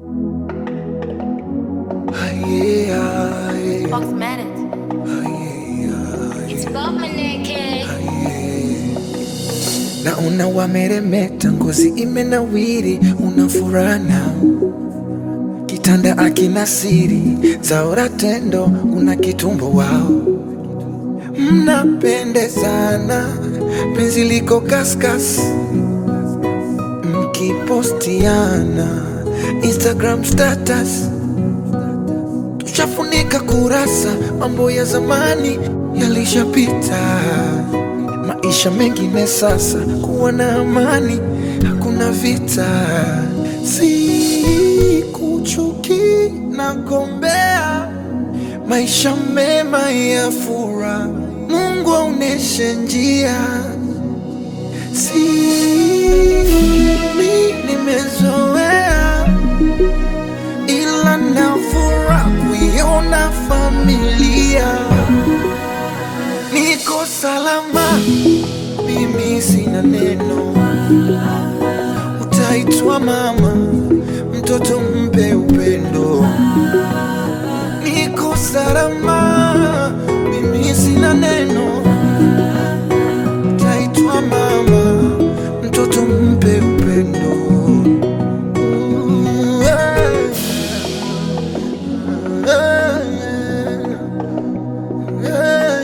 Aye, aye, Fox Manet. aye, aye. It's above my neck, eh? Naona wameremeta, ngozi imenawiri, una furaha nao, kitanda akina siri, zaora tendo, una kitumbo wao, mnapendezana, penzi liko kaskas, mkipostiana Instagram status, tushafunika kurasa, mambo ya zamani yalishapita maisha mengine sasa, kuwa na amani, hakuna vita. Si kuchuki na gombea maisha mema ya furaha, Mungu aoneshe njia. Si mi nimezoea, ila na furaha kuiona familia niko salama, mimi sina neno. Utaitwa mama, mtoto mpe upendo. Niko salama, mimi sina neno. Utaitwa mama, mtoto mpe upendo. Mm, yeah. Yeah,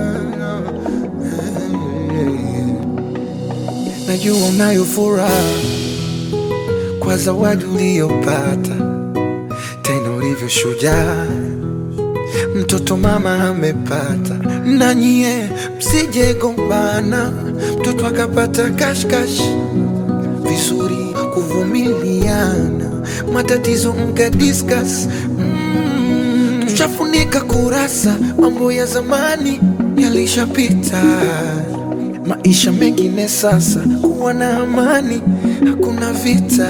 yeah. Najua unayo furaha kwa zawadi uliyopata, tena ulivyo shujaa, mtoto mama amepata. Na nyie msije gombana, mtoto akapata kashkash, vizuri kuvumiliana, matatizo mka discuss mm, tushafunika kurasa, mambo ya zamani yalishapita, maisha mengine sasa, kuwa na amani, hakuna vita,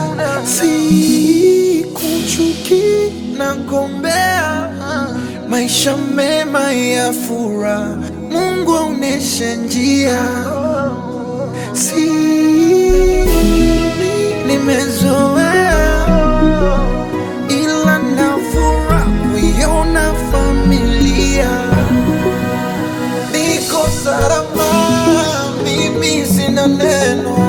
si kuchuki na gombea maisha mema ya furaha, Mungu aoneshe njia si nimezoea, ila na furaha kuiona familia. Niko salama, mimi sina neno.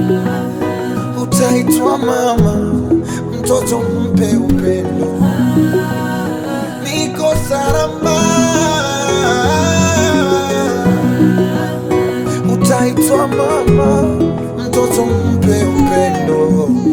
Utaitwa mama, mtoto mpe upendo. Niko salama, utaitwa mama, mtoto mpe upendo.